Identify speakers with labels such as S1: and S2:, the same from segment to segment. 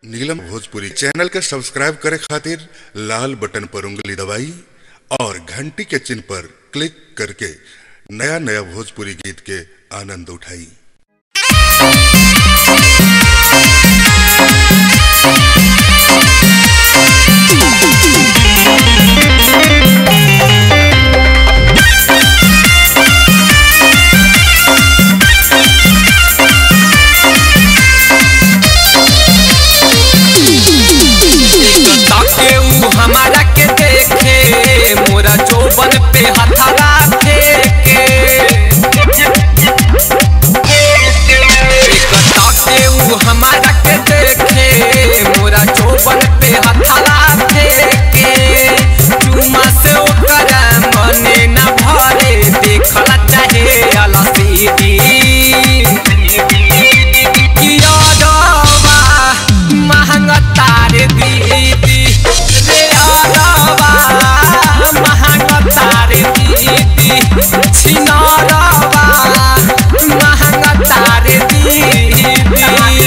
S1: नीलम Bhojpuri channel के subscribe करे खातिर लाल बटन पर उंगली दबाई और घंटी के चिन्ह पर क्लिक करके नया नया भोजपुरी गीत के आनंद उठाई
S2: ताके ऊ हमारा के देखे मोरा चौबन पे हथरा फेंके एक ताके ऊ हमारा के देखे मोरा चौबन पे हथरा फेंके चुमा से ओकरा मने न भरे देखला चाहे अलसीदी यादवा महंगा तारे दीदी रे यादवा महंगा तारे दीदी छिनारवा महंगा तारे दीदी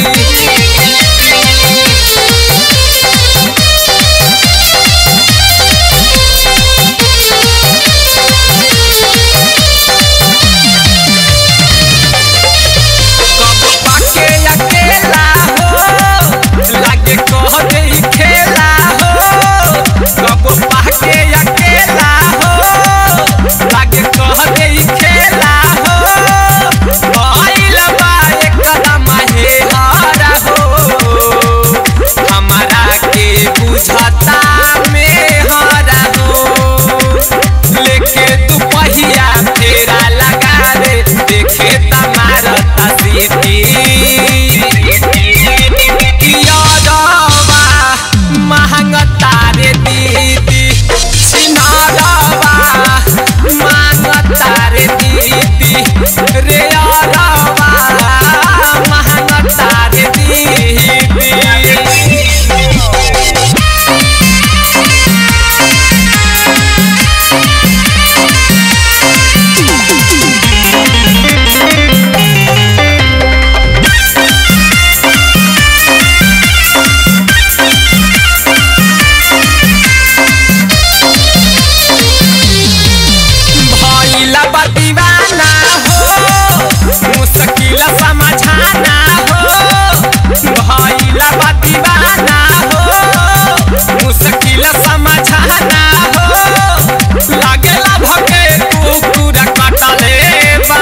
S2: कब पाके अकेला हो लागे कह दे खेला हो कब पाके अकेला हो लागे कह दे खेला हो भइल बा एकदम हेहारा हो हमारा के बुझता में हरा हो लेके तू पहिया फेरा लगा दे देखे तमारता सीटी यादवा महंगा तारे दीदी सिनारवा महंगा तारे दीदी रे यादवा महंगा तारे दीदी भइला बा दीवाना हो मुश्किल समझाना हो भइला बा दीवाना हो मुश्किल समझाना हो लागेला भके कुकुर कटले बा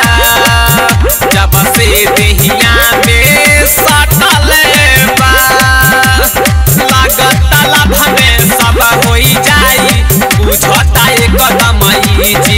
S2: जब से देहिया में सटले बा लागत लाभने सब होई जाई बुझता एक कदम जी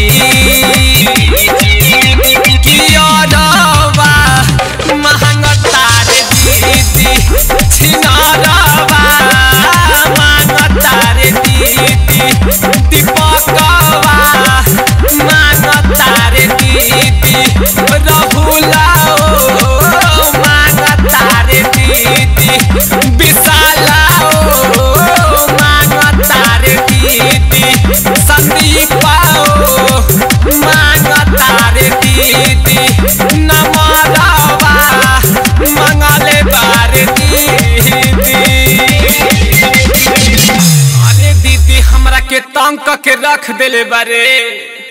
S2: कियरवा महंग तारे दीदी छिनरवा मांग तारे दीदी दीपकवा मांग तारे दीदी रहुला ओ मांग तारे दीदी विशाला ओ मांग तारे दीदी संदीपा ओ मांग तारे दीदी नमरवा मंगले बार दीदी अरे दीदी हमरा के तंग क के रख देले बारे